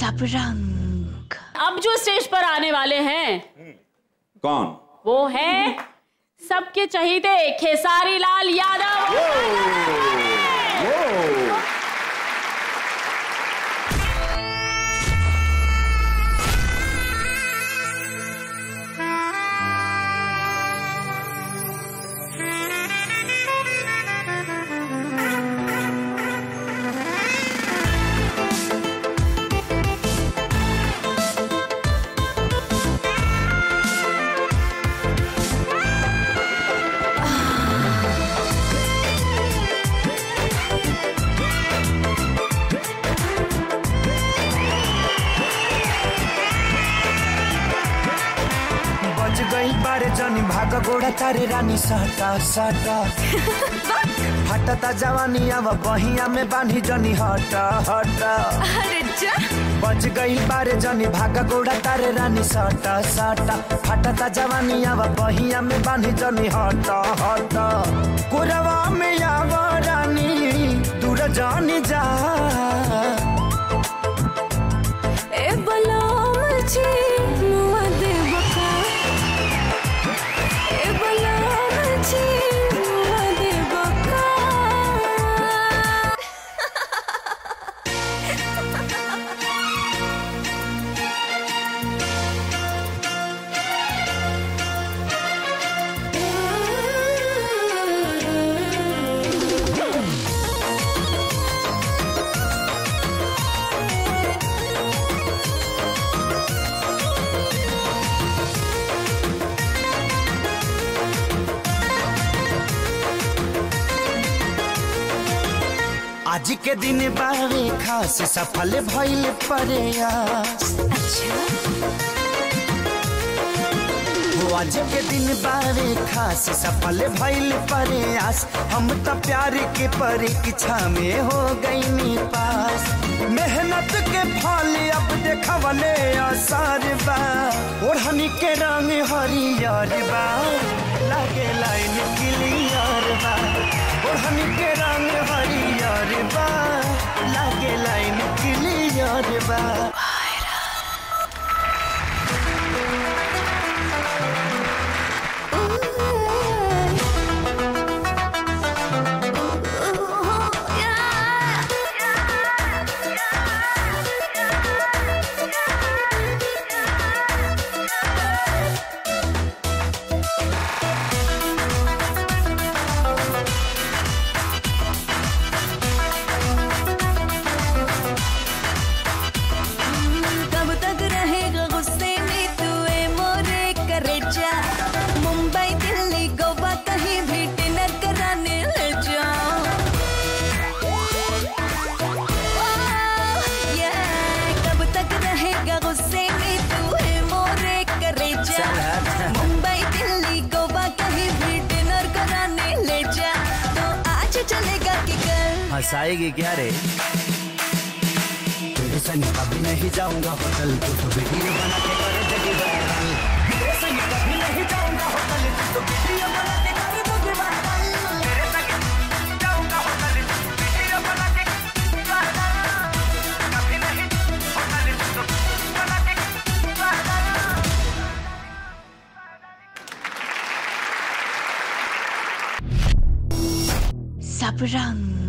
सब रंग अब जो स्टेज पर आने वाले हैं कौन वो है सबके चहीते खेसारी लाल यादव बज गई बारे जनी भाग गोड़ा तारे रानी साटा साटा हटता जवानी अब बहिया में बांधी जनी हटा हटा अरे जा बज गई बारे जनी भाग गोड़ा तारे रानी साटा साटा हटता जवानी अब बहिया में बांधी जनी हटा हटा कुरवा में आव रानी दूर जानी जा ए बलाम जी मुआ दे बका ए बलाम जी मुआ दे बका आज के दिन बारे खास सफल भइल प्रयास हो आज के दिन बारे खास सफल भइल प्रयास हम तो प्यार के परीक्षा में हो गई पास मेहनत के फल अब देखवले आसार बा ओढ़नी के रंग हरियर बा लागे लाइन क्लियर बा ओढ़नी के रंग हरियर बा लागे लाइन क्लियर बा कब तक रहेगा गुस्से में तू ए मोरे करेजा मुंबई दिल्ली गोवा कहीं भी डिनर कराने ले जाओ ओह, yeah, कब तक रहेगा गुस्से में तू ए मोरे करेजा मुंबई दिल्ली गोवा कहीं भी डिनर कराने ले जा तो आज चलेगा कि कल हंसाएगी क्या रे तेरे संग कभी नहीं जाऊंगा होटल तू तो वीडियो बना के कर देगी वायरल तेरे संग कभी नहीं जाऊंगा होटल तू तो वीडियो बना के कर देगी वायरल तेरे संग जाऊंगा होटल तू तो वीडियो बना के वायरल कभी नहीं होटल तू तो बना के वायरल सब रंग